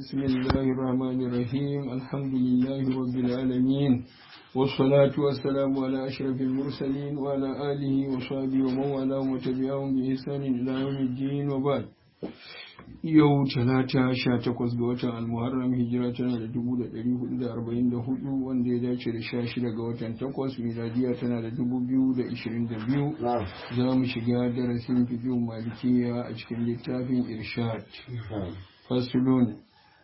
بسم الله الرحمن الرحيم الحمد لله رب العالمين والصلاة والسلام على أشرف المرسلين وعلى آله وصحبه ومن والاه وتبعهم بإحسان إلى يوم الدين وبعد yau talata sha takwas ga watan almuharram hijira tana da dubu da ɗari hudu da arba'in da hudu wanda ya dace da sha shida ga watan takwas miladiya tana da dubu biyu da ishirin da biyu za mu shiga darasin fikin malikiya a cikin littafin irshad fasulun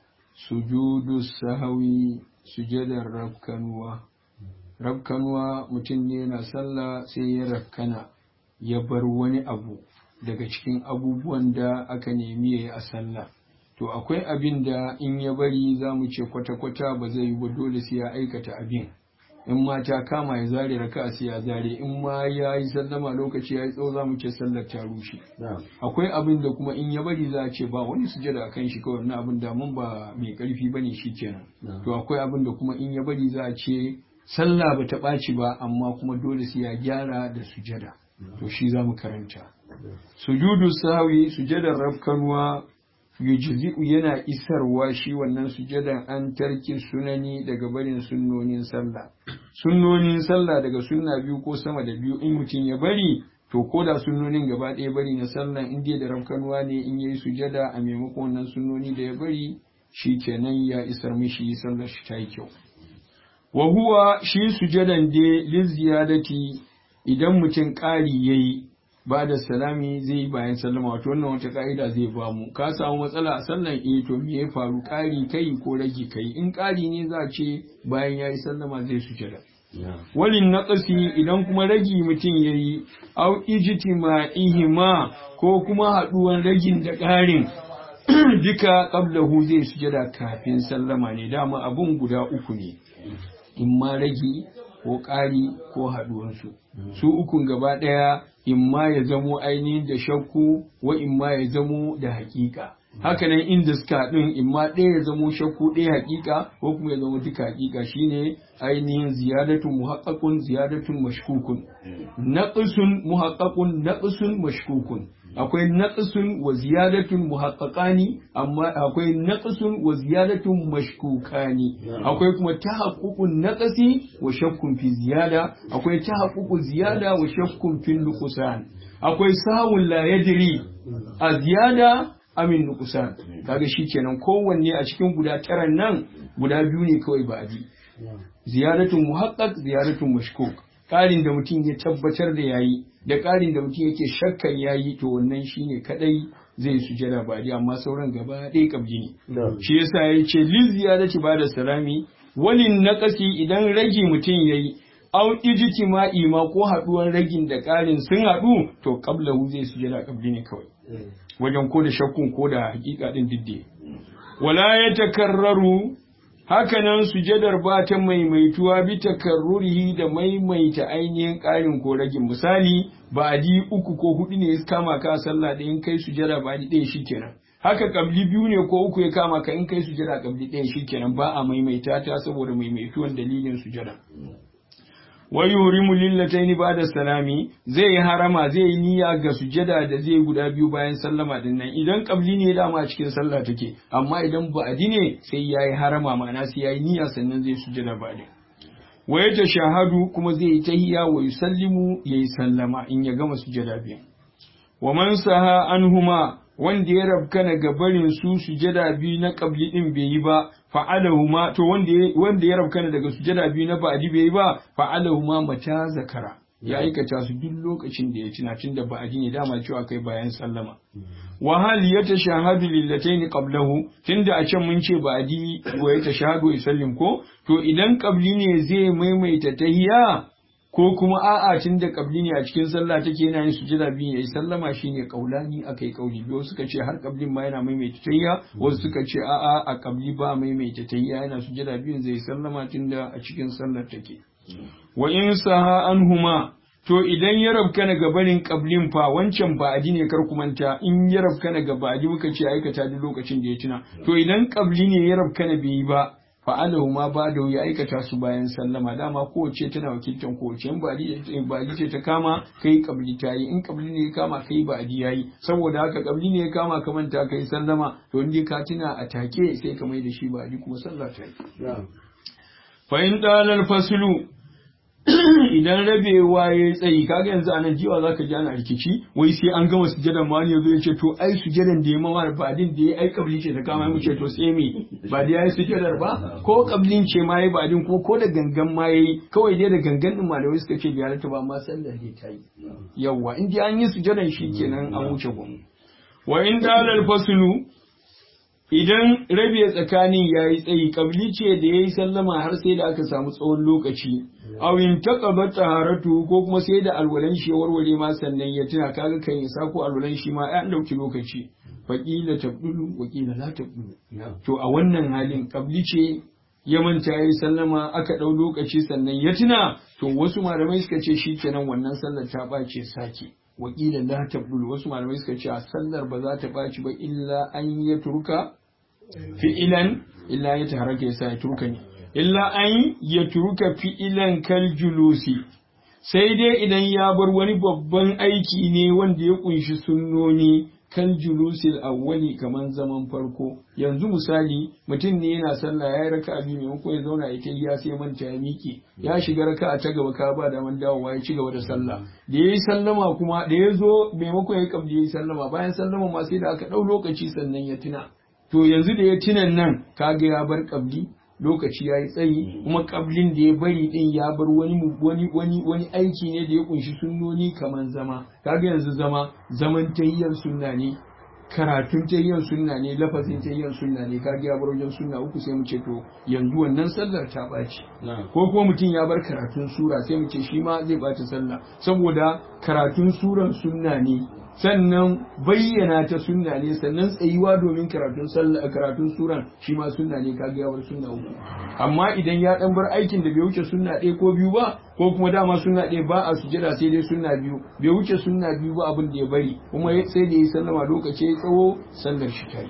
sujudu sahawi sujadar rafkanuwa rafkanuwa mutum ne na sallah sai ya rafkana ya bar wani abu daga cikin abubuwan da aka nemi ya yi a sallah to akwai abin da in ya bari za mu ce kwata-kwata ba zai yi ba dole sai ya aikata abin in ma ta kama ya zare raka sai ya zare in ma ya yi sallama lokaci ya yi tsawo za mu ce sallar ta rushe akwai abin da kuma in ya bari za a ce ba wani sujada a kan shi kawai na abin da mun ba mai karfi bane shi kenan to akwai abin da kuma in ya bari za a ce sallah ba ta ɓaci ba amma kuma dole sai ya gyara da sujada to shi za mu karanta sujudu sawi sujadar rafkanuwa yujzi'u yana isarwa shi wannan sujadan an tarki sunani daga barin sunnonin sallah sunnonin sallah daga sunna biyu ko sama da biyu in mutum ya bari to ko da sunnonin gaba ɗaya bari na sallah in dai da rafkanuwa ne in yayi sujada a maimakon wannan sunnoni da ya bari shi kenan ya isar mishi sallar shi ta yi kyau wa huwa shi sujadan dai liziyadati idan mutum ƙari yayi ba da salami zai yi bayan sallama wato wannan wata ka'ida zai ba mu ka samu matsala a sallan eh to me ya faru ƙari kai ko rage kai in ƙari ne za a ce bayan yayi sallama zai sujada walin naqasi idan kuma ragi mutum yayi au ijtima'ihima ko kuma haduwan ragin da ƙarin duka qablahu zai sujada kafin sallama ne dama abun guda uku ne in ma ragi ko ƙari ko haɗuwansu. Su ukun gaba ɗaya in ma ya zamo ainihin da shakku wa in ma ya zamo da haƙiƙa. Hakanan inda suka haɗin in ma ɗaya ya zamo shakku ɗaya haƙiƙa ko kuma ya zamo duka haƙiƙa shine ainihin ziyadatun muhaqqaqun ziyadatun mashkukun. Naqsun muhaqqaqun naqsun mashkukun. akwai naqsun wa ziyadatun muhaqqaqani amma akwai naqsun wa ziyadatun mashkukani akwai kuma tahaqququn naqsi wa shakkun fi ziyada akwai tahaqququ ziyada wa shakkun fi nuqsan akwai sahun la yadri a ziyada amin nuqsan kaga shikenan kowanne a cikin guda taran nan guda biyu ne kawai ba abi ziyadatun muhaqqaq ziyadatun mashkuk ƙarin da mutum ya tabbatar da yayi da ƙarin da mutum yake shakkan yayi to wannan shine kadai zai sujada ba dai amma sauran gaba ɗaya kabji ne shi yasa ya ce lil ziyadati ba da salami walin naqasi idan ragi mutum yayi au ijtima'i ma ko haduwan ragin da ƙarin sun haɗu to qablahu zai sujada kabli ne kawai wajen ko da shakkun ko da hakika din didde wala ya takarraru hakanan sujadar ba ta maimaituwa bi takarrurihi da maimaita ainihin ƙarin ko ragin misali ba di uku ko hudu ne ya kama ka sallah da in kai sujada ba di ɗaya shikenan haka kabli biyu ne ko uku ya kama ka in kai sujada kabli ɗaya shikenan ba a maimaita ta saboda maimaituwan dalilin sujada wa yurimu lillataini ba'da salami zai yi harama zai yi niyya ga sujada da zai guda biyu bayan sallama din nan idan kabli ne dama a cikin sallah take amma idan ba'adi ne sai yayi harama ma'ana sai yayi niyya sannan zai sujada ba'di wa ya shahadu kuma zai yi tahiyya wa yusallimu yayi sallama in ya gama sujada biyu wa man saha anhuma wanda ya rabkana ga barin su sujada biyu na kabli din bai yi ba fa'alahuma to wanda wanda ya rabkana daga sujada biyu na ba'di bai yi ba fa'alahuma mata zakara ya aikata su duk lokacin da ya tuna tun da ba'di ne dama cewa kai bayan sallama wa hal yatashahadu lillataini qablahu tunda a can mun ce ba'di wa yatashahadu wa yusallim ko to idan qabli ne zai maimaita tahiyya ko kuma a'a tun da kabli ne a cikin sallah take yana yin sujada biyu yayi sallama shine kaulani akai kauli biyu suka ce har kablin ma yana maimaita tayya wasu suka ce a'a a kabli ba maimaita tayya yana sujada biyun zai sallama tun da a cikin sallar take wa in saha anhuma to idan ya rabkana ga barin kablin fa wancan ba'adi ne kar ku manta in ya rabkana ga ba'adi muka ce aikata duk lokacin da ya tuna to idan kabli ne ya rabkana bai yi ba fa'alahu ma ba da ya aikata su bayan sallama dama kowace tana wakiltan kowace in ba'adi ce ta kama kai kabli ta yi in kabli ne ya kama kai ba'adi ya yi saboda haka kabli ne ya kama ka manta kai sallama to in ka tuna a take sai ka mai da shi ba'adi kuma sallah ta yi fa in dalal faslu idan rabewa ya tsayi kaga yanzu a nan jiwa zaka ji ana rikici wai sai an gama sujadan ma ne ya ce to ai sujadan da ya mama badin da ya ai kabli ce ta kama mu ce to sai me ba da yayi sujadar ba ko kablin ce ma yayi badin ko ko da gangan ma yayi kawai dai da gangan din malamai suka ce biyar ta ba ma sallar ne ta yi yawa in dai an yi sujadan kenan an wuce gwamnati wa in dalal faslu idan rabe tsakanin ya yi tsayi kabli ce da ya yi sallama har sai da aka samu tsawon lokaci awin taqaba taharatu ko kuma sai da alwalan shi warware ma sannan ya tuna kaga kan ya sako alwalan shi ma an dauki lokaci faqila tabdulu wa qila la tabdulu to a wannan halin kabli ce ya manta ya yi sallama aka dau lokaci sannan ya tuna to wasu malamai suka ce shikenan wannan sallar ta bace sake wakila la tabdulu wasu malamai suka ce a sallar ba za ta baci ba illa an ya turka fi'ilan illa ya taharaka ya sa ya turka ne illa an ya turka fi'ilan kal julusi sai dai idan ya bar wani babban aiki ne wanda ya kunshi sunnoni kal julusil awwali kaman zaman farko yanzu misali mutum ne yana sallah ya yi raka biyu maimakon ya zauna ya kai ya sai manta ya miƙe ya shiga raka ta gaba ka ba daman dawowa ya ci gaba da sallah da ya yi sallama kuma da ya zo maimakon ya kabli ya yi sallama bayan sallama ma sai da aka ɗau lokaci sannan ya tuna to yanzu da ya tunan nan kaga ya bar kabli lokaci ya yi tsayi kuma kablin da ya bari din ya bar wani wani wani wani aiki ne da ya kunshi sunnoni kaman zama kaga yanzu zama zaman tayyar sunna ne karatun tayyar sunna ne lafazin tayyar sunna ne kaga ya bar wajen sunna uku sai mu ce to yanzu wannan sallar ta ɓaci ko kuma mutum ya bar karatun sura sai mu ce shi ma zai ɓaci sallah saboda karatun suran sunna ne sannan bayyana ta sunna ne sannan tsayuwa domin karatun sallah karatun suran shi ma sunna ne kaga ya bar sunna uku amma idan ya dan bar aikin da bai wuce sunna ɗaya ko biyu ba ko kuma dama sunna ɗaya ba a sujada sai dai sunna biyu bai wuce sunna biyu ba abin da ya bari kuma sai da ya sallama lokaci ya tsawo sallar shi ta yi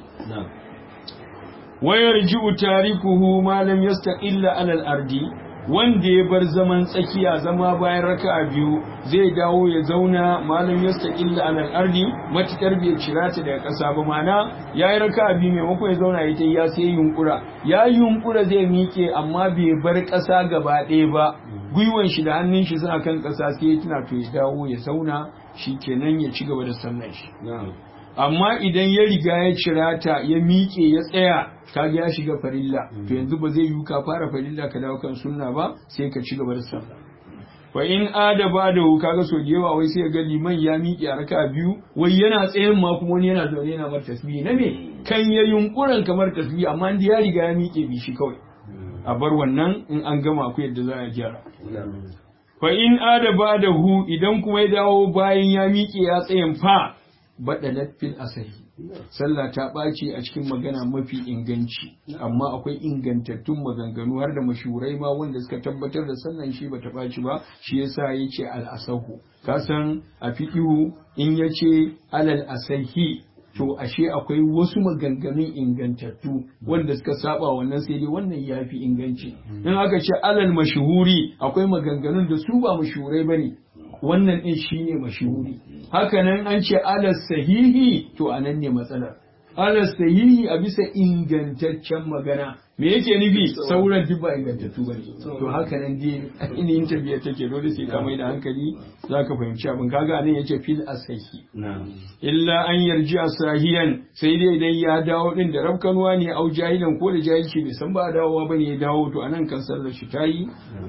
wayar ji'u tarikuhu ma lam yastaqilla alal ardi wanda ya bar zaman tsakiya zama bayan raka'a biyu zai dawo ya zauna malam yastaqilla alal ardi matukar bai cira ta daga ƙasa ba mana yayi raka'a biyu maimakon ya zauna ya ya sai yunkura ya yunkura zai miƙe amma bai bar ƙasa gaba ɗaya ba gwiwan shi da hannun shi suna kan ƙasa sai ya tuna to ya dawo ya zauna shikenan ya ci gaba da sallar shi amma idan ya riga ya cira ta ya miƙe ya tsaya kaga ya shiga farilla to yanzu ba zai yi ka fara farilla ka dawo kan sunna ba sai ka ci gaba da sallah wa in ada ba da kaga so da yawa wai sai ga liman ya miƙe a raka biyu wai yana tsayin ma kuma wani yana zaune yana mar tasbihi na me kan ya yunkuran kamar tasbihi amma inda ya riga ya miƙe bi shi kawai a bar wannan in an gama ku yadda za a gyara fa in ada ba da hu idan kuma ya dawo bayan ya miƙe ya tsayin fa baɗalat fil asahi sallah ta ɓaci a cikin magana mafi inganci amma akwai ingantattun maganganu har da mashurai ma wanda suka tabbatar da sallan shi bata ɓaci ba shi yasa yace al asahu ka san a fiqhu in yace alal asahi to ashe akwai wasu maganganun ingantattu wanda suka saba wannan sai dai wannan yafi inganci in aka ce alal mashhuri akwai maganganun da su ba mashurai bane wannan din shine mashhuri haka nan an ce alas sahihi to anan ne matsalar alas sahihi a bisa ingantaccen magana me yake nufi sauran duk ba ingantattu bane to haka nan dai inin tabiya take dole sai ka mai da hankali zaka fahimci abin kaga anan yace fil asahi illa an yarji asahiyan sai dai idan ya dawo din da rabkanuwa ne au jahilan ko da jahilci bai san ba dawowa bane ya dawo to anan kan sallar shi tayi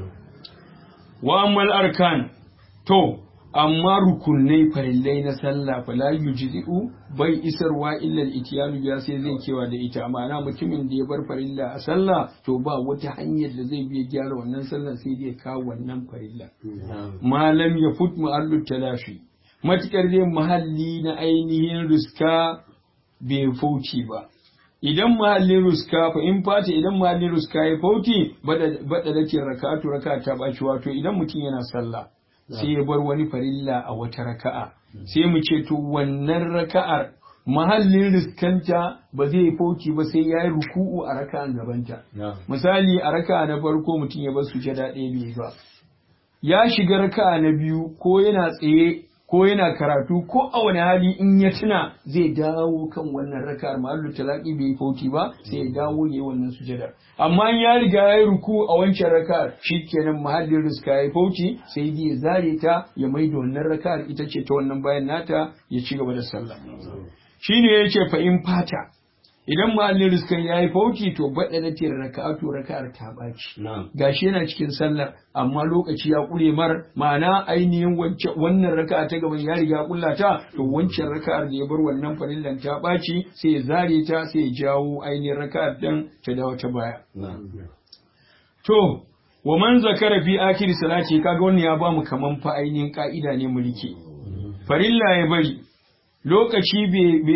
wa ammal arkan To, amma rukunai farillai na sallah fala yujzi'u bai isarwa illal itiyanu biya sai zai kewa da ita ma'ana mutumin da ya bar farilla a sallah to ba wata hanyar da zai biya gyara wannan sallah sai dai kawo wannan farilla malam ya fut mu'allu talafi matukar dai mahalli na ainihin riska bai fauci ba idan mahallin ruska fa in fata idan mahallin ruska ya fauti bada da ke rakatu raka ta baci wato idan mutum yana sallah sai ya bar wani farilla a wata raka'a sai mu ce to wannan raka'ar mahallin riskanta ba zai fauci ba sai ya yi ruku'u a raka'an gabanta misali a raka'a na farko mutum ya bar sujada ɗaya bai ba ya shiga raka'a na biyu ko yana tsaye ko yana karatu ko a wani hali in ya tuna zai dawo kan wannan raka'ar mahallu talaki bai yi fauci ba sai ya dawo ya yi wannan sujada amma in ya riga ya yi ruku a wancan raka'ar shikenan mahallin riska ya yi fauci sai dai ya zare ta ya maida wannan raka'ar ita ce ta wannan bayan nata ya ci gaba da sallah shine yace fa in fata idan mahallin riskan ya yi fauci to baɗa na tira raka'atu raka'ar ta ɓaci gashi yana cikin sallar amma lokaci ya ƙure mar ma'ana ainihin wannan raka'a ta gaban ya riga ƙulla ta to wancan raka'ar da ya bar wannan farillan ta ɓaci sai ya zare ta sai ya jawo ainihin raka'ar dan ta dawo ta baya to wa man zakara fi akhir salati kaga wannan ya ba mu kaman fa ainihin ka'ida ne mulki farilla ya bari lokaci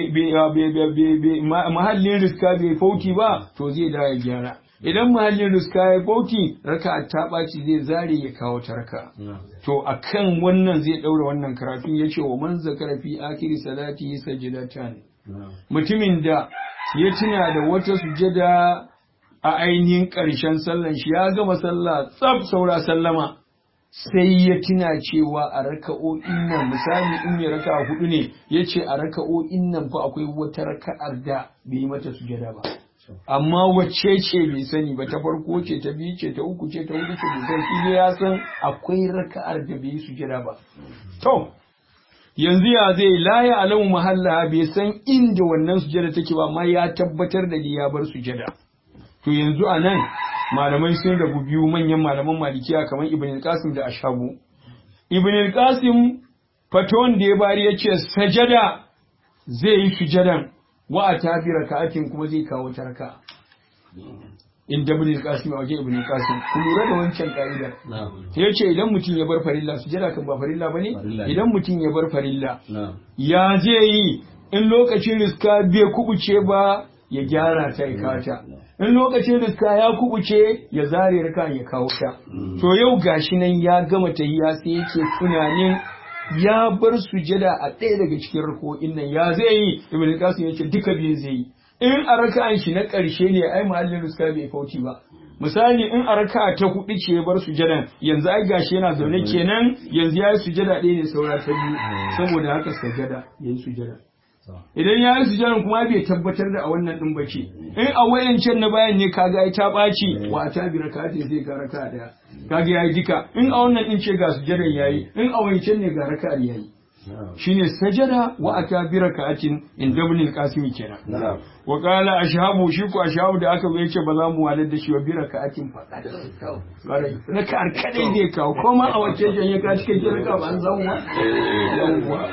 mahallin riska bai fauki ba to zai da ya gyara idan mahallin riska ya fauki raka ta ɓaci zai zare ya kawo ta raka to akan wannan zai ɗaura wannan karatun ya ce wa man zakara fi akiri salati sajidatan mutumin da ya tuna da wata sujada a ainihin ƙarshen sallan shi ya gama sallah tsaf saura sallama sai ya tuna cewa a raka'o'in nan misali in ya raka hudu ne ya ce a raka'o'in nan fa akwai wata raka'ar da bai yi mata sujada ba amma wacce ce bai sani ba ta farko ce ta biyu ce ta uku ce ta hudu ce bai san shi ya san akwai raka'ar da bai yi sujada ba to yanzu ya zai la ya alamu mahalla bai san inda wannan sujada take ba amma ya tabbatar da ya bar sujada to yanzu a nan malamai sun rabu biyu manyan malaman malikiya kamar ibn al-qasim da ashabu ibn al-qasim faton da ya bari ya ce sajada zai yi sujadan wa a tafi raka'atin kuma zai kawo ta raka in da ibn al-qasim a waje ibn al-qasim ku lura da wancan ka'idar ya ce idan mutum ya bar farilla sujada kan ba farilla bane idan mutum ya bar farilla ya zai yi in lokacin riska bai kubuce ba ya gyara ta ya kata in lokacin riska ya kubuce ya zare rika ya kawo ta to yau gashi nan ya gama tahiya sai yake tunanin ya bar sujada a ɗaya daga cikin rako'in nan ya zai yi ibn qasim yace duka biyu zai yi in a raka'an shi na ƙarshe ne ai mahallin riska bai fauci ba misali in a raka ta hudu ce ya bar sujadan yanzu ai gashi yana zaune kenan yanzu ya yi sujada ɗaya ne saura ta biyu saboda haka sajada ya yi sujada idan ya yi sujjadan kuma bai tabbatar da a wannan din bace in a wayancan na bayan ne kaga ai ta ɓaci wa ta bi rakatin zai ga raka daya kaga yayi duka in a wannan din ce ga sujjadan yayi in a wayancan ne ga raka yayi shine sajada wa ata bi rakatin in dabnil qasim kenan wa qala ashabu shi ko ashabu da aka yace ba za mu walar da shi wa bi rakatin faqad raka'ar kadai zai kawo ko ma a wacce jan ya ka cike raka ba an zamu yawwa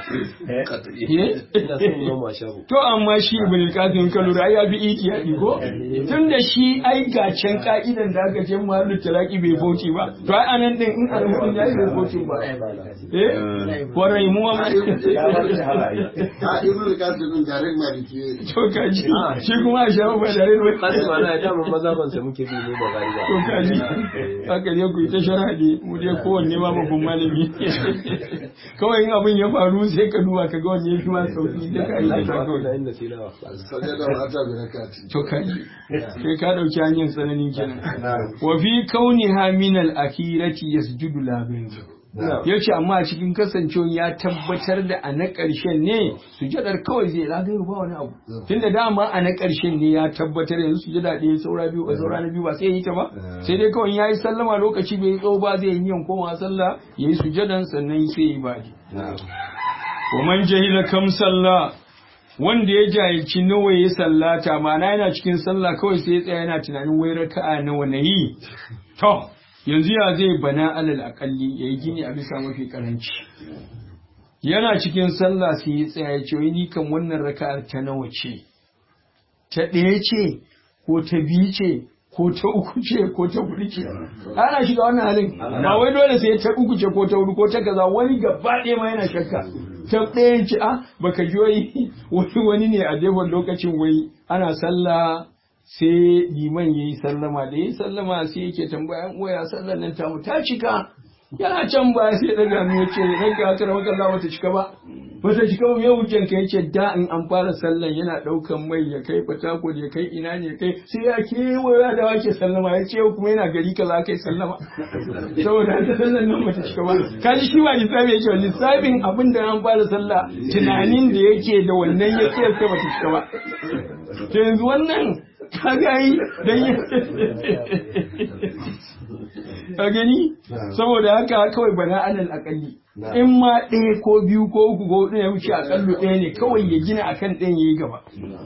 to amma shi ibn al-qasim ka lura ya bi iki ya ko tunda shi ai gacen ka'idan da aka ce mahallu talaki bai bauci ba to ai anan din in arhutun ya bai bauci ba eh warai mu ma ibn al-qasim din garin maliki to kaji shi kuma a shafa ba dare ne kasu ba na dama maza ban sa muke bi mu ba gari ba to kaji haka ne ku yi ta sharadi mu dai kowanne ma babban malami kawai in abin ya faru sai ka duba ka ga wanne ya fi ma sauki da ka yi da kawai na inda tilawa sajada wa ata bi rakati to kaji kai ka dauki hanyar tsananin kenan wa fi kauniha min al-akhirati yasjudu la ya ce amma a cikin kasancewa ya tabbatar da a na ƙarshen ne sujadar kawai zai lagayar ba wani abu tun da dama a na ƙarshen ne ya tabbatar yanzu sujada ɗaya saura biyu a saura na biyu ba sai ya yi ta ba sai dai kawai ya yi sallama lokaci bai tsawo ba zai yi yan koma sallah ya yi sujadan sannan sai ya yi baji. wa man jahila kam sallah wanda ya jahilci nawa ya sallata ma'ana yana cikin sallah kawai sai ya tsaya yana tunanin wai raka'a nawa na yi to yanzu ya zai bana alal akalli ya yi gini a bisa mafi karanci yana cikin sallah sai ya tsaya ya ce ni kan wannan raka'ar ta nawa ce ta ɗaya ce ko ta biyu ce ko ta uku ce ko ta hudu ce ana shiga wannan halin ba wai dole sai ta uku ce ko ta hudu ko ta kaza wani gaba ɗaya ma yana shakka ta ɗayan ce a baka ji wai wani wani ne a devon lokacin wai ana sallah sai liman ya yi sallama da ya yi sallama sai yake tambayan waya sallar nan tamu ta cika yana can ba sai daga mu yace ranka aka rawa Allah wata cika ba wata cika ba yau hujjan ka yace da in an fara sallan yana daukan mai ya kai fatako ya kai ina ne kai sai ya kewaya da wake sallama ya ce kuma yana gari kaza kai sallama saboda haka sallan nan bata cika ba kaji shi ba lissafi yake ba lissafin abin da an fara sallah tunanin da yake da wannan ya ce sai bata cika ba to yanzu wannan kaga yi dan ka gani saboda haka kawai bana alal akalli in ma ɗaya ko biyu ko uku ko ɗaya wuce akallu ɗaya ne kawai ya gina akan ɗayan yayi gaba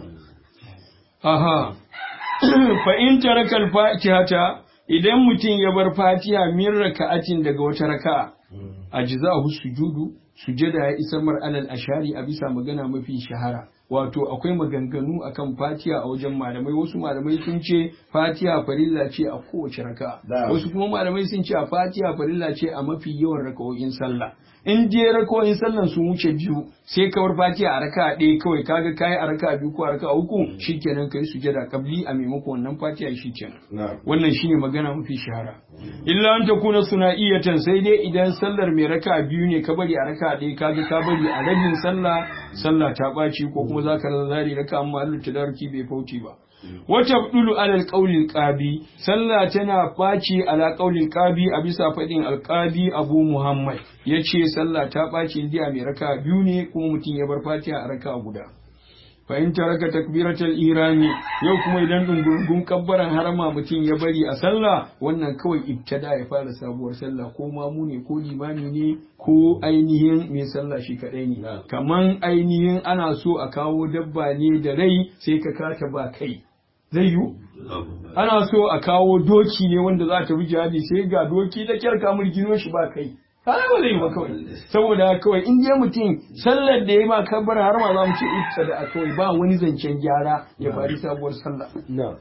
aha fa in taraka al-fatihata idan mutum ya bar fatiha min raka'atin daga wata raka'a ajza'u sujudu sujada ya isar mar alal ashari a bisa magana mafi shahara wato akwai maganganu akan fatiha a wajen malamai wasu malamai sun ce fatiha farilla ce a kowace raka wasu kuma malamai sun ce a fatiha farilla ce a mafi yawan raka'o'in sallah in je raka'o'in sallan sun wuce biyu sai kawar fatiha a raka ɗaya kawai kaga kayi a raka biyu ko a raka uku shikenan kai sujada kabli a maimakon wannan fatiha shikenan wannan shine magana mafi shahara illa an takuna suna'iyatan sai dai idan sallar mai raka biyu ne ka bari a raka ɗaya kaga ka bari a rabin sallah sallah ta ɓaci ko kuma za ka zari raka amma Allah tadarki bai fauci ba wata dulu alal qaulil qabi sallah tana ɓaci ala qaulil qabi a bisa faɗin alqabi abu muhammad yace sallah ta ɓaci indiya mai raka biyu ne kuma mutum ya bar fatiha a raka guda fa in taraka takbiratul irami yau kuma idan dungurgun kabbaran harama mutum ya bari a sallah wannan kawai ibtada ya fara sabuwar sallah ko mamu ne ko limami ne ko ainihin mai sallah shi kadai ne kaman ainihin ana so a kawo dabba ne da rai sai ka kata ba kai zai yiwu ana so a kawo doki ne wanda za ta bi jihadi sai ga doki da kyar kamar gino shi ba kai kana ba zai yi ba kawai saboda kawai in je mutum sallar da ya ma kabbar har ma za mu ce ita da kawai ba wani zancen gyara ya fari sabuwar sallah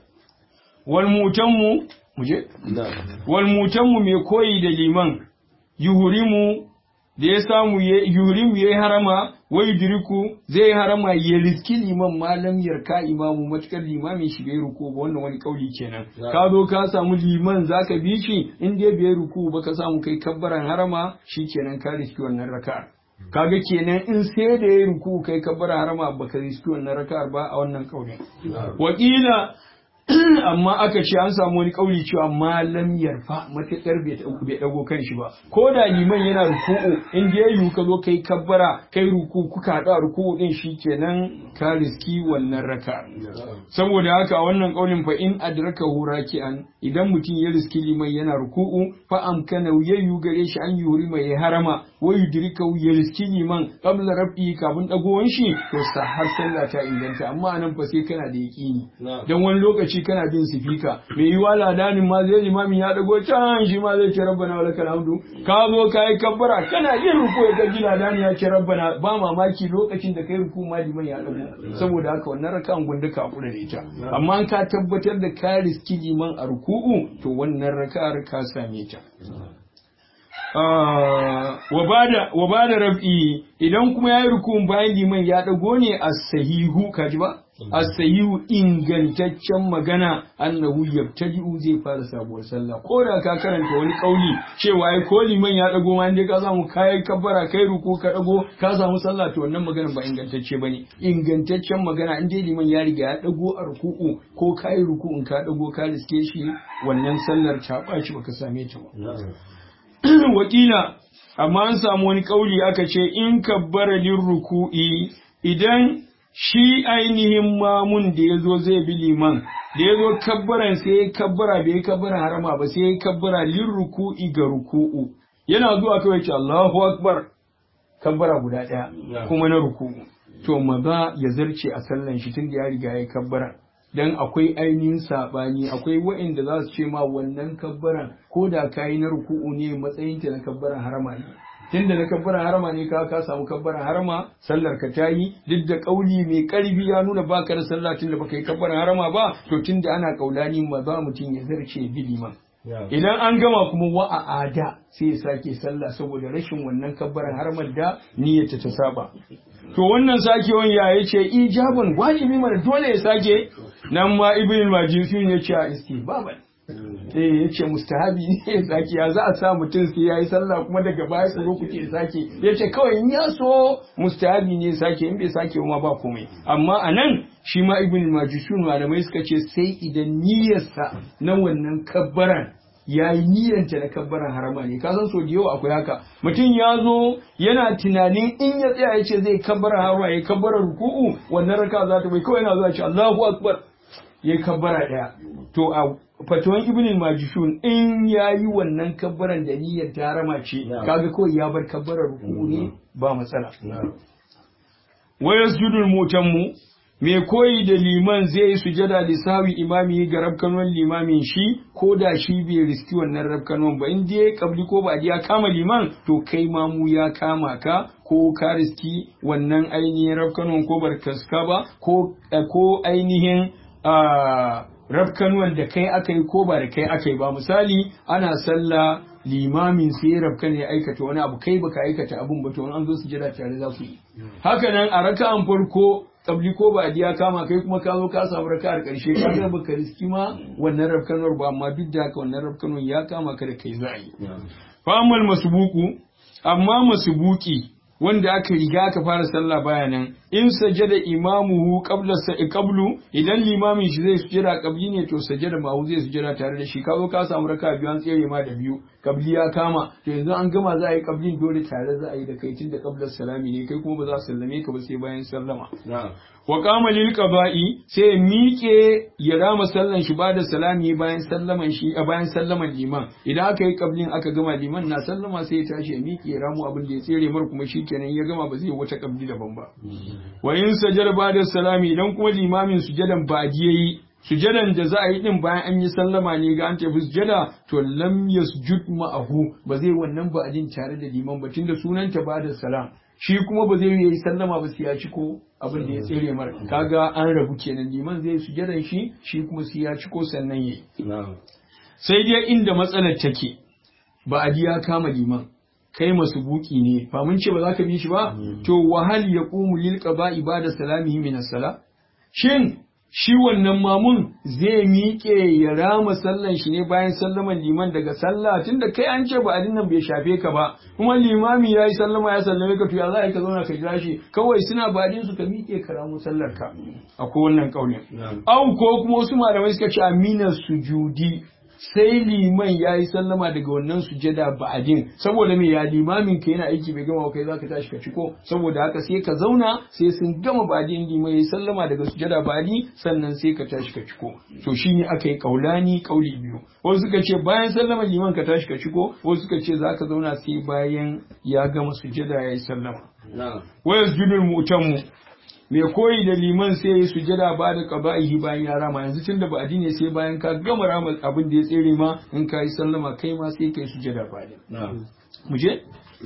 wal mutanmu muje wal mutanmu mai koyi da liman yuhurimu da ya samu yuhurimu yayi harama wai diriku zai harama ya riski liman malam yarka imamu matukar limamin shi bai ruku ba wannan wani kauli kenan ka zo ka samu liman zaka bi shi in dai bai ruku ba ka samu kai kabbaran harama shikenan ka riski wannan raka'a kaga kenan in sai da ya ruku kai kabbaran harama baka riski wannan raka'ar ba a wannan kaulin wakila amma aka ce an samu wani kauli cewa malam yarfa matakar bai dago kan shi ba ko da liman yana ruku'u in je yu ka zo kai kabbara kai ruku kuka hada ruku'u din shikenan ka riski wannan raka saboda haka a wannan kaulin fa in adraka raki'an idan mutum ya riski liman yana ruku'u fa amkana yayyu gare shi an yuri mai harama wa yudrika ya riski liman qabla rabbi kafin dagowar shi to sa har sallah ta inganta amma anan fa sai kana da yaqini dan wani lokaci kana bin sifika mai yiwa ladanin ma zai limamin ya dago can shi ma zai ce rabbana wa lakal hamdu ka zo ka yi kabbara kana yin ruku ya gaji ladani ya ce rabbana ba mamaki lokacin da kai ruku ma liman ya dago saboda haka wannan rakan gunda ka kula da ita amma ka tabbatar da ka riski liman a ruku'u to wannan raka'ar ka same ta wa ba da rab'i idan kuma ya yi rukun bayan liman ya ɗago ne a sahihu kaji ba a sahihu ingantaccen magana annahu yabtadi'u zai fara sabuwar sallah ko da ka karanta wani kauli cewa ai ko liman ya ɗago ma inda ka samu kai kabbara kai ruku ka ɗago ka samu sallah to wannan magana ba ingantacce bane ingantaccen magana in dai liman ya riga ya ɗago a ruku'u ko kai ruku'un ka ɗago ka riske shi wannan sallar ta ɓaci baka same ta ba wakila amma an samu wani kauli aka ce in kabbara lin ruku'i idan shi ainihin mamun da ya zo zai bi liman da ya zo kabbaran sai ya kabbara bai kabbara harama ba sai ya kabbara lin ruku'i ga ruku'u yana zuwa kawai ce Allahu akbar kabbara guda ɗaya kuma na ruku'u to maza ya zarce a sallan shi tun da ya riga ya kabbara dan akwai ainihin saɓani akwai wa'inda za su ce ma wannan kabbaran ko da ka yi na ruku'u ne matsayin ta na kabbaran harama ne tunda na kabbaran harama ne ka ka samu kabbaran harama sallar ka ta yi duk da kauli mai karfi ya nuna baka da sallah tunda baka yi kabbaran harama ba to tunda ana kaulani ma za mutum ya zarce biliman idan an gama kuma wa a ada sai ya sake sallah saboda rashin wannan kabbaran haramar da niyyata ta saba to wannan sakewan ya yace ijabun wajibi mana dole ya sake nan ma ibn majisi ya ce a istihbaban eh yace mustahabi ne ya sake ya za a sa mutum sai yayi sallah kuma daga baya ku zo ku ce sake yace kawai in ya so mustahabi ne ya sake in bai sake ma ba komai amma anan shi ma ibn majishun malamai suka ce sai idan niyyarsa na wannan kabbaran ya yi niyyanta na kabbaran harama ne ka san so da yawa akwai haka mutum ya zo yana tunanin in ya tsaya ya ce zai kabbara harama ya kabbara ruku'u wannan raka za ta bai kawai yana zuwa ce Allahu akbar ya kabbara daya to a fatawan ibn majishun in ya yi wannan kabbaran da niyyar ta harama ce kaga kawai ya bar kabbarar ruku'u ne ba matsala wa yasjudul mutammu mai koyi da liman zai yi sujada lissawi imami ga rabkanon limamin shi ko da shi bai riski wannan rabkanon ba in dai kabli ko ba ya kama liman to kai mamu ya kama ka ko ka riski wannan ainihin rabkanon ko barkaska ba ko ko ainihin rabkanuwan da kai aka yi ko ba da kai aka yi ba misali ana sallah limamin sai ya rabka ne aikata wani abu kai baka aikata abun ba to an zo sujada tare za ku yi haka nan a raka'an farko kabli ko ba ya kama kai kuma ka zo ka samu raka'ar karshe ka ga baka riski ma wannan rabkanuwar ba amma duk da haka wannan rabkanuwar ya kama ka da kai za a yi fa amal masbuku amma masbuki wanda aka riga aka fara sallah baya nan in sajada imamuhu qabla qablu idan limamin shi zai sujada qabli ne to sajada mahu zai sujada tare da shi ka zo ka samu raka biyu an tsere ma da biyu qabli ya kama to yanzu an gama za a yi qablin dole tare za a yi da kai tun da qabla salami ne kai kuma ba za a sallame ka ba sai bayan sallama wa qama lil qada'i sai miƙe ya rama sallan shi ba da salami bayan sallaman shi a bayan sallaman liman idan aka yi qablin aka gama liman na sallama sai ya tashi ya miƙe ya ramu abin da ya tsere mar kuma shikenan ya gama ba zai wata qabli daban ba wa in sajada ba da salami idan kuma limamin sujadan ba yayi sujadan da za a yi din bayan an yi sallama ne ga an tafi sujada to lam yasjud ma'ahu ba zai wannan ba tare da liman ba tunda sunanta ba da salam shi kuma ba zai yi sallama ba sai ya ci ko abin da ya tsere mara kaga an rabu kenan liman zai sujadan shi shi kuma sai ya ci ko sannan yayi sai dai inda matsalar take ba a ya kama liman kai masu buki ne ba mun ce ba za ka bi shi ba to wahal ya qumu lil qada'i ba'da salamihi min as-sala shin shi wannan mamun zai miƙe ya rama sallan shi ne bayan sallaman liman daga sallah tunda kai an ce ba adin nan bai shafe ka ba kuma limami ya yi sallama ya sallame ka to ya za a yi ka zauna ka jira shi kawai suna badin su ka miƙe ka ramu sallar ka akwai wannan kaulin au ko kuma wasu malamai suka ce amina sujudi sai liman ya yi sallama daga wannan sujada ba'adin saboda me ya limamin ka yana aiki bai gama kai zaka tashi ka ciko saboda haka sai ka zauna sai sun gama ba'adin liman ya yi sallama daga sujada ba'adi sannan sai ka tashi ka ciko to shine aka yi kaulani kauli biyu wasu suka ce bayan sallama liman ka tashi ka ciko wasu suka ce zaka zauna sai bayan ya gama sujada ya yi sallama wa yasjudul mu'tammu mai koyi da liman sai ya yi sujada ba da qaba'ihi bayan ya rama yanzu tun da ba'adi ne sai bayan ka gama rama abin da ya tsere ma in ka yi sallama kai ma sai ka yi sujada ba da mu je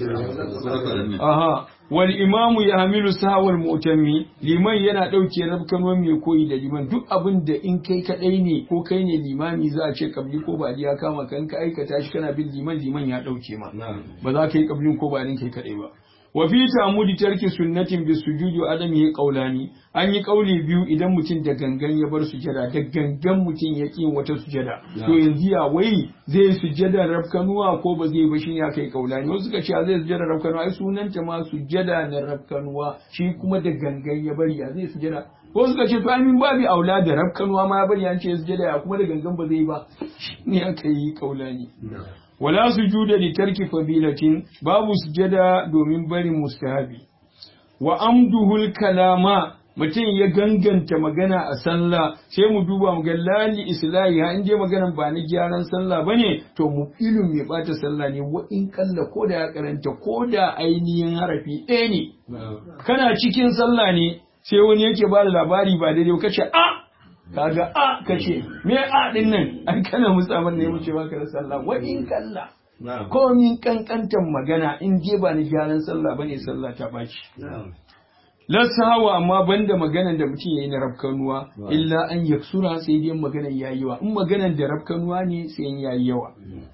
aha wal imamu ya hamilu sahawar mu'tammi liman yana ɗauke rabkanuwan mai koyi da liman duk abin da in kai kadai ne ko kai ne limami za a ce kabli ko ba ya kama kan ka aikata shi kana bin liman liman ya ɗauke ma ba za ka yi kablin ko ba kai kadai ba wa fi tamudi tarki sunnatin bi sujudi wa adam yi qaulani an yi kauli biyu idan mutum da gangan ya bar sujada da gangan mutum ya ƙi wata sujada to yanzu ya wai zai sujada rafkanuwa ko ba zai ba shi ya kai kaulani wasu suka ce zai sujada rafkanuwa ai sunanta ma sujada na rafkanuwa shi kuma da gangan ya bari ya zai sujada ko suka ce to amin babi aula da rafkanuwa ma ya bari an ce sujada ya kuma da gangan ba zai ba ne aka yi kaulani wala sujuda li tarki fadilatin babu sujada domin barin mustahabi wa amduhul kalama mutum ya ganganta magana a sallah sai mu duba mu ga lali islahi ha in je maganan ba na gyaran sallah bane to mu ilin mai bata sallah ne wa in kalla ko da ya karanta ko da ainihin harafi ɗaya ne kana cikin sallah ne sai wani yake ba da labari ba daidai kace a kaga a kace me a din nan an kana musamman ne wuce baka da sallah wa in kalla ko min kankantan magana in je ba ni gyaran sallah bane sallah ta baci lasawa amma banda maganan da mutum yayi na rafkanuwa illa an yaksura sai dai maganan yayi yawa in maganan da rafkanuwa ne sai yayi yawa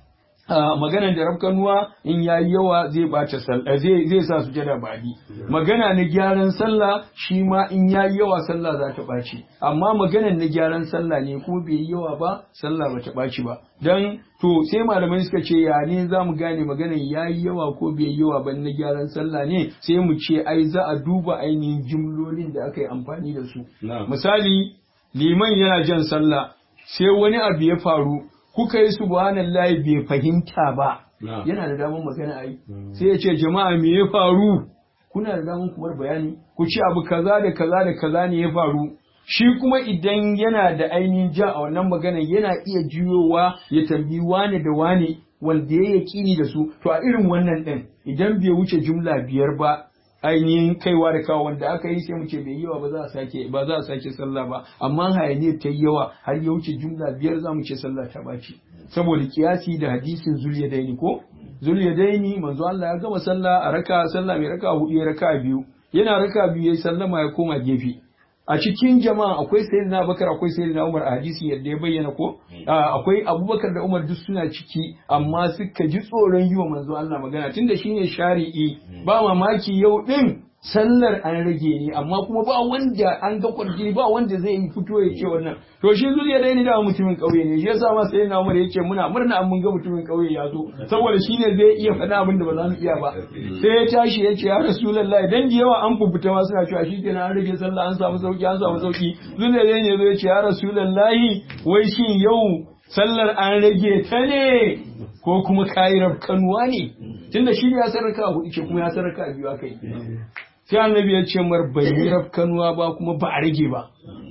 maganan da rafkanuwa in ya yi yawa zai bata sallah zai zai sa sujada badi magana na gyaran sallah shi ma in ya yi yawa sallah za ta ɓaci amma maganan na gyaran sallah ne kuma bai yi yawa ba sallah ba ta ɓaci ba dan to sai malamai suka ce ya ne za mu gane maganan ya yi yawa ko bai yi yawa ba na gyaran sallah ne sai mu ce ai za a duba ainihin jimlolin da aka yi amfani da su misali liman yana jan sallah sai wani abu ya faru kuka yi subhanallahi bai fahimta ba yana da damar magana ai sai ya ce jama'a me ya faru kuna da damar kumar bayani ku ce abu kaza da kaza da kaza ne ya faru shi kuma idan yana da ainihin ja a wannan magana yana iya juyowa ya tambayi wane da wane wanda ya yaƙini da su to a irin wannan ɗin idan bai wuce jumla biyar ba ainihin kaiwa da kawo wanda aka yi sai mu ce bai yi yawa ba za a sake ba za a sake sallah ba amma hayaniyar ta yi yawa har ya wuce jumla biyar za mu ce sallah ta baci saboda kiyasi da hadisin zuliyadaini ko zuliyadaini manzo Allah ya gama sallah a raka sallah mai raka hudu ya raka biyu yana raka biyu yayi sallama ya koma gefe a cikin jama'a akwai sayyidina Abubakar akwai sayyidina Umar a hadisi yadda ya bayyana ko akwai Abubakar da Umar duk suna ciki amma suka ji tsoron yi wa manzo Allah magana tunda shine shari'i ba mamaki yau din sallar an rage ne amma kuma ba wanda an ga kwarjini ba wanda zai yi fito ya ce wannan to shi zuriya dai ni da mutumin kauye ne shi yasa ma sai na Umar yace muna murna an mun ga mutumin kauye ya zo saboda shine zai iya faɗa abin da ba za mu iya ba sai ya tashi ya ce ya rasulullahi dan da yawa an fubuta ma suna cewa shikenan an rage sallah an samu sauki an samu sauki zuriya dai ne zo ya ce ya rasulullahi wai shin yau sallar an rage ta ne ko kuma kayi rafkanuwa ne tunda shi ya sarraka hudu ce kuma ya sarraka biyu aka yi sai annabi ya ce mar bai yi rafkanuwa ba kuma ba a rage ba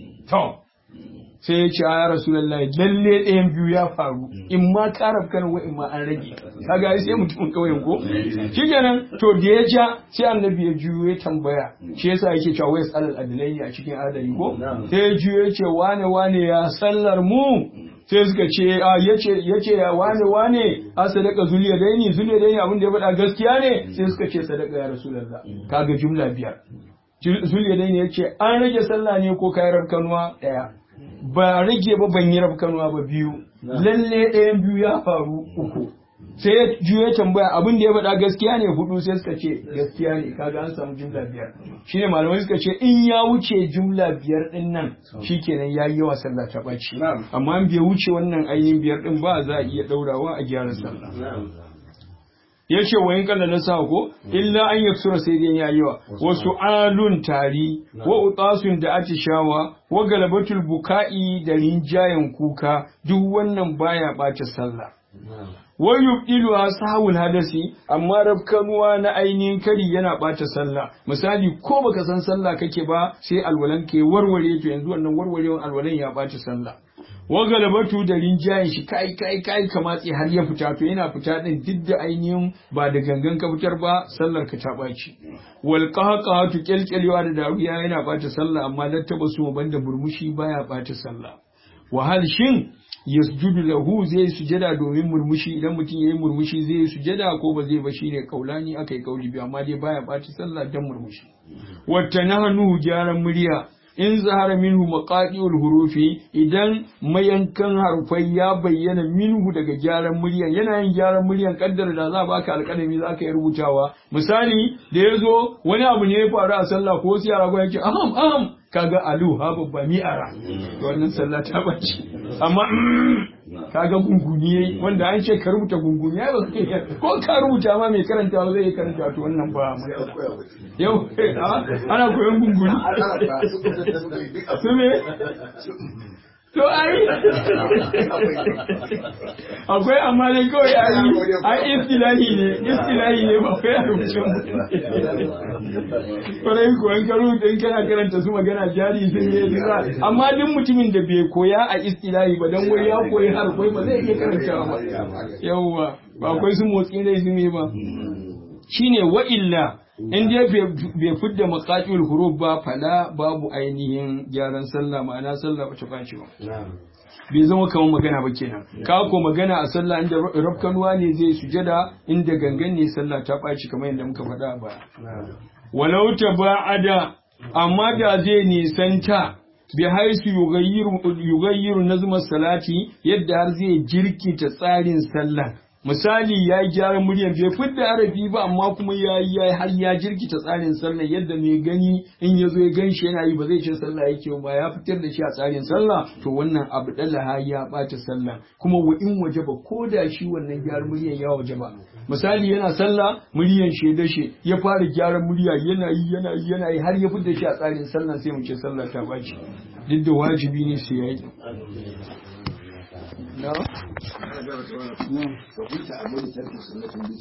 to sai ya ce ya rasulullahi lalle ɗayan biyu ya faru in ma ka rafkanuwa in ma an rage kaga sai mutumin kauyen ko shikenan to da ya ja sai annabi ya juyo ya tambaya shi yasa yake cewa wai alal adalai a cikin adali ko sai ya juyo ya ce wane wane ya sallar mu sai suka ce a yace yace ya wane wane a sadaka zuliya daini zuliya daini abin da ya faɗa gaskiya ne sai suka ce sadaka ya rasulullah kaga jumla biyar zuliya daini yace an rage sallah ne ko kai rabkanuwa daya ba rage ba ban yi rabkanuwa ba biyu lalle ɗayan biyu ya faru uku sai ya juya tambaya abin da ya faɗa gaskiya ne hudu sai suka ce gaskiya ne kaga an samu jumla biyar shine malamai suka ce in ya wuce jumla biyar din nan shikenan yayi yawa sallah ta ɓaci amma in bai wuce wannan ainihin biyar din ba za a iya ɗaurawa a gyara sallah ya ce wa yin kalla na sa ko illa an yaksura sai dai yayi yawa wa su'alun tari wa utasun da atishawa wa galabatul buka'i da rinjayen kuka duk wannan baya ɓace sallah wai yubdilu sahawul hadasi amma rafkanuwa na ainihin kari yana bata sallah misali ko baka san sallah kake ba sai alwalan ke warware to yanzu wannan warwarewan alwalan ya bata sallah wa galabatu da rinjayen shi kai kai kai ka matse har ya fita to yana fita din duk da ainihin ba da gangan ka fitar ba sallar ka ta baci wal qahqahatu kyalkyalewa da dariya yana bata sallah amma lattaba su banda burmushi baya bata sallah wahal shin yasjudu lahu zai sujada domin murmushi idan mutum yayi murmushi zai sujada ko ba zai ba shine kaulani akai kauli biyu amma dai baya baci sallah dan murmushi wata nahnu gyaran murya in zahara minhu maqadiul hurufi idan mayankan harfai ya bayyana minhu daga gyaran muryan yana yin gyaran muryan kaddara da za baka alƙalami za ka yi rubutawa misali da ya zo wani abu ne ya faru a sallah ko sai yara ya ce aham aham kaga alu ha babba mi'ara wannan sallah ta bace amma kaga gunguni yayi wanda an ce ka rubuta gunguni ya ba ko ka rubuta ma mai karanta zai yi karanta to wannan ba yau ana koyon gunguni su me to ai akwai amma dai kawai ai ai istilahi ne istilahi ne ba kai a rubuce kwarai ko an karo in kana karanta su magana jari sun yi duka amma duk mutumin da bai koya a istilahi ba dan wai ya koyi har kai ba zai iya karantawa ba yawwa ba akwai su motsi dai su ne ba shine wa illa in dai bai fidda maqatil huruf ba fala babu ainihin gyaran sallah ma'ana sallah bata baci ba bai zama kamar magana ba kenan ka ko magana a sallah inda rafkanuwa ne zai sujada inda gangan ne sallah ta baci kamar yadda muka faɗa a baya walau taba'ada amma da zai nisanta bi haisu yugayyiru yugayyiru nazmar salati yadda har zai jirkita tsarin sallah misali ya yi gyaran muryan bai fidda arabi ba amma kuma ya yi ya har ya jirkita tsarin sallah yadda mai gani in ya zo ya gan shi yana yi ba zai ce sallah yake ba ya fitar da shi a tsarin sallah to wannan abu dalaha ya ɓata sallah kuma wa in waje ba ko da shi wannan gyaran muryan ya waje ba misali yana sallah muryan shi dashe ya fara gyaran murya yana yi yana yi yana yi har ya fitar da shi a tsarin sallah sai mu ce sallah ta ɓaci duk da wajibi ne sai ya yi No? Fahimta abin da tarkin sunnatin